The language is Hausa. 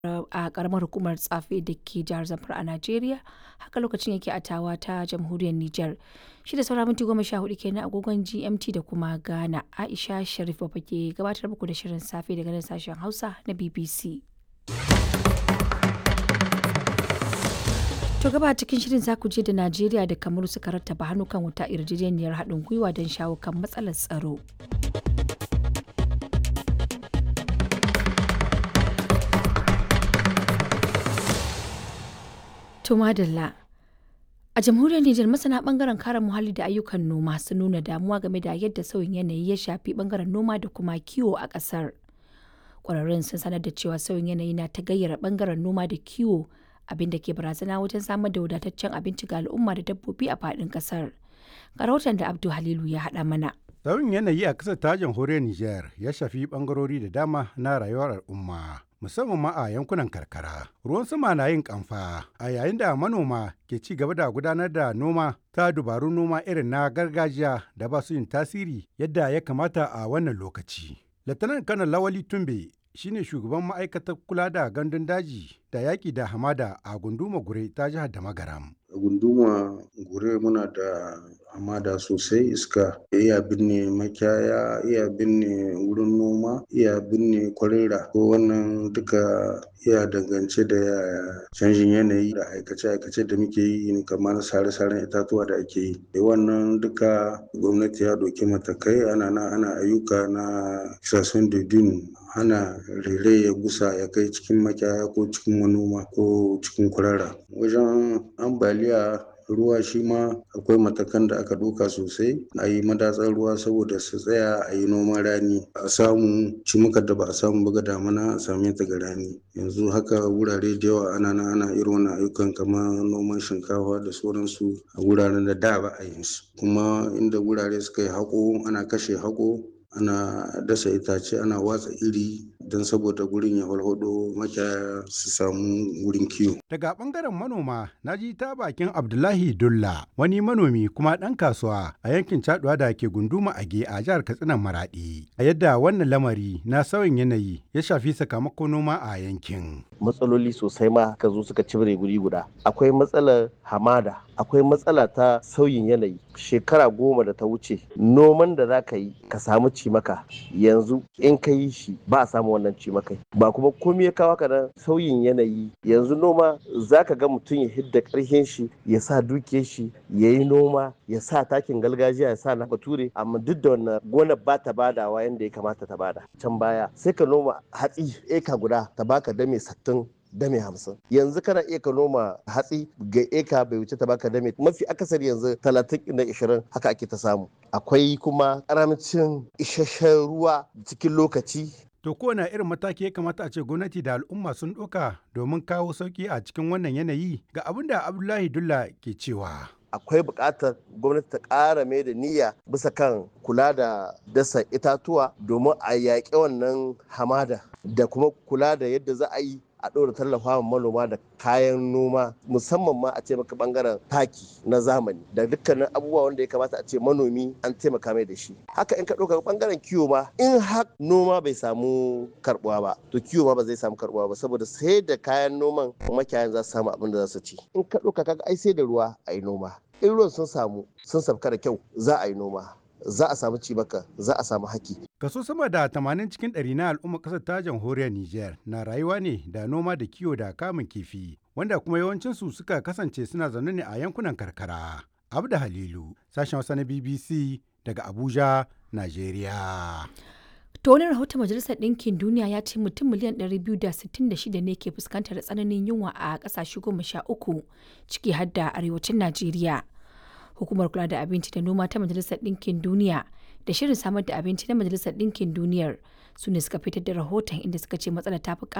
a karamar hukumar tsafe da ke jihar zamfara a najeriya haka lokacin yake a tawa ta jamhuriyar niger shi da saura minti goma sha hudu kenan agogon gmt da kuma ghana aisha sharif babba ke gabatar muku da shirin safe daga nan sashen hausa na bbc To gaba cikin shirin za ku je da Najeriya da Kamaru suka rattaba hannu kan wata yarjejeniyar haɗin gwiwa don shawo kan matsalar tsaro. To madalla. A jamhuriyar Nijar masana bangaren kare muhalli da ayyukan noma sun nuna damuwa game da yadda sauyin yanayi ya shafi bangaren noma da kuma kiwo a ƙasar. Ƙwararrun sun sanar da cewa sauyin yanayi na ta gayyara bangaren noma da kiwo abin da ke barazana wajen samar da wadataccen abinci ga al'umma da dabbobi a faɗin ƙasar. Ga rahoton da Abdu Halilu ya haɗa mana. Sauyin yanayi a ƙasar ta jamhuriyar Nijar ya shafi ɓangarori da dama na rayuwar al'umma. Musamman ma a yankunan karkara. Ruwan sama na yin kamfa a yayin da manoma ke ci gaba da gudanar da noma ta dubarun noma irin na gargajiya da ba su yin tasiri yadda ya kamata a wannan lokaci. Latanar Kanar Lawali Tumbe shine shugaban ma'aikatar kula da gandun daji da yaƙi da hamada a gunduma gure ta jihar da magaram. A gunduma gure muna da hamada sosai iska iya binne makiyaya iya binne wurin noma iya binne kwarera ko wannan duka iya dangance da canjin yanayi da aikace-aikace da muke yi kamar sare-saren itatuwa da ake yi da wannan duka gwamnati ya doki matakai ana na ana ayyuka na kisasun dudun hana rere ya gusa ya kai cikin makiyaya ko cikin manoma ko cikin kurara wajen ambaliya ruwa shi ma akwai matakan da aka ɗauka sosai a yi madatsar ruwa saboda su tsaya a yi noman rani a samu cimukar da ba a samu ba ga damana a same ta ga rani yanzu haka wurare da yawa ana na ana irin wannan ayyukan kamar noman shinkafa da sauransu a wuraren da da ba a yin su kuma inda wurare suka yi haƙo ana kashe haƙo ana dasa itace ana watsa iri don saboda gurin ya walhado makiyaya su samu wurin kiwo. Daga bangaren manoma na ji ta bakin Abdullahi Dulla wani manomi kuma ɗan kasuwa a yankin Caduwa da ke gunduma Age a jihar Katsina Maradi. A yadda wannan lamari na sauyin yanayi ya shafi sakamakon noma a yankin. Matsaloli sosai ma ka zo suka cibire guri guda. Akwai matsalar hamada, akwai matsala ta sauyin yanayi. Shekara goma da ta wuce noman da za ka yi ka samu cimaka yanzu in ka yi shi ba a samu wannan cimakai ba kuma komai ya kawo nan sauyin yanayi yanzu noma za ka ga mutum ya hidda karhin shi ya sa dukiyar shi ya yi noma ya sa takin gargajiya ya sa na bature amma duk da wannan gonar ba ta badawa yadda ya kamata ta bada can baya sai ka noma hatsi eka guda ta baka dame sattin dame hamsin yanzu kana iya ka noma hatsi ga eka bai wuce ta baka dame mafi akasari yanzu talatin da ishirin haka ake ta samu akwai kuma karamcin isasshen ruwa cikin lokaci To kowane irin mataki ya kamata a ce gwamnati da al'umma sun ɗauka domin kawo sauƙi a cikin wannan yanayi ga abin da Abdullahi Dulla ke cewa. akwai buƙatar gwamnati ta ƙara mai da niyya bisa kan kula da dasa itatuwa domin a yaƙi wannan hamada da kuma kula da yadda za a yi a ɗora tallafa manoma da kayan noma musamman ma a ce maka bangaren taki na zamani da dukkanin abubuwa wanda ya kamata a ce manomi an taimaka mai da shi haka in ka ɗauka bangaren kiwo ma in har noma bai samu karbuwa ba to kiwo ma ba zai samu karbuwa ba saboda sai da kayan noman makiyayan za su samu abin da za su ci in ka ɗauka kaga ai sai da ruwa a yi noma in ruwan sun samu sun sabka da kyau za a yi noma za a samu cibaka za a samu haki. Kaso sama da 80 cikin ɗari na al'ummar ƙasar ta jamhuriyar Nijar na rayuwa ne da noma da kiwo da kamun kifi wanda kuma yawancinsu suka kasance suna zaune ne a yankunan karkara. Abda Halilu, sashen Hausa na BBC daga Abuja, Najeriya. To wani rahoton Majalisar Ɗinkin Duniya ya ce mutum miliyan 266 ne ke fuskantar tsananin yunwa a ƙasashe goma sha uku ciki har da arewacin Najeriya. hukumar kula da abinci da noma ta majalisar ɗinkin duniya da shirin samar da abinci na majalisar ɗinkin duniyar su ne suka fitar da rahoton inda suka ce matsalar ta fi